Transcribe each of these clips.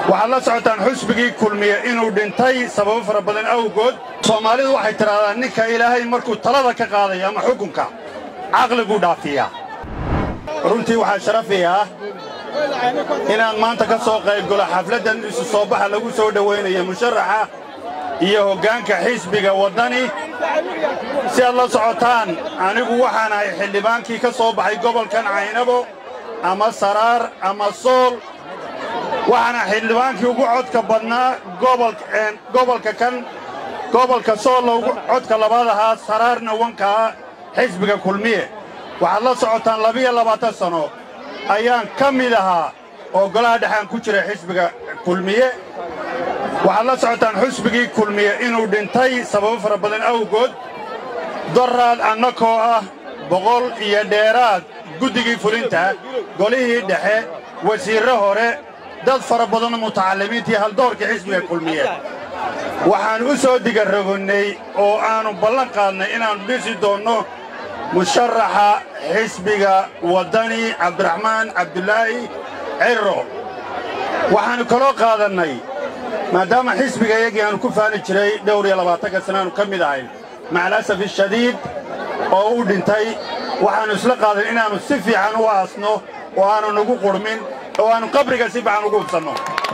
waxaad la socotaan xusbigii kulmiye inuu dhintay sababo fara badan awgood soomaalidu waxay tidhahdaa ninka ilaahay markuu talada ka qaadayo ama xukunka caqliguu dhaafiyaa runtii waxaa sharafi ah inaan maanta ka soo qaybgalo xafladdan isu soo baxa lagu soo dhowaynaya musharaxa iyo hoggaanka xisbiga waddani si aad la socotaan anigu waxaan ahay xildhibaankii ka soo baxay gobolkan caynabo ama saraar ama sool waxaana xildhibaankii ugu codka badnaa gobolka kan gobolka soolna ugu codka labaad ahaa saraarna wankaa xisbiga kulmiye waxaad la socotaan labiyo labaatan sanno ayaan ka mid ahaa oo golaha dhexaan ku jira xisbiga kulmiye waxaad la socotaan xusbigii kulmiye inuu dhintay sababo fara badan awgood doraad annakoo ah boqol iyo dheeraad guddigii fulinta golihii dhexe wasiirre hore dad fara badanoo mutacallimiintii haldoorkii xisbiga kulmiye waxaan u soo digarrogonnay oo aannu ballan qaadnay inaannu dhisi doonno musharaxa xisbiga waddani cabdiraxmaan cabdulaahi cirro waxaannu kaloo qaadannay maadaama xisbiga iyagii aannu ku faani jiray dhowr iyo labaatanka sanaannu ka mid ahayn macalasaf ishadiid oo u dhintay waxaannu isla qaadan inaannu si fiican u aasno oo aannu nagu qurhmin oo aannu qabriga si fiican ugu hubsanno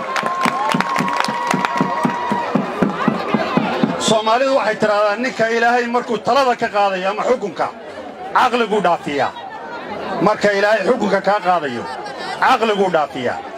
soomaalidu waxay tidhahdaa ninka ilaahay markuu talada ka qaadayo ama xukunka caqliguu dhaafiyaa marka ilaahay xukunka kaa qaadayo caqliguu dhaafiyaa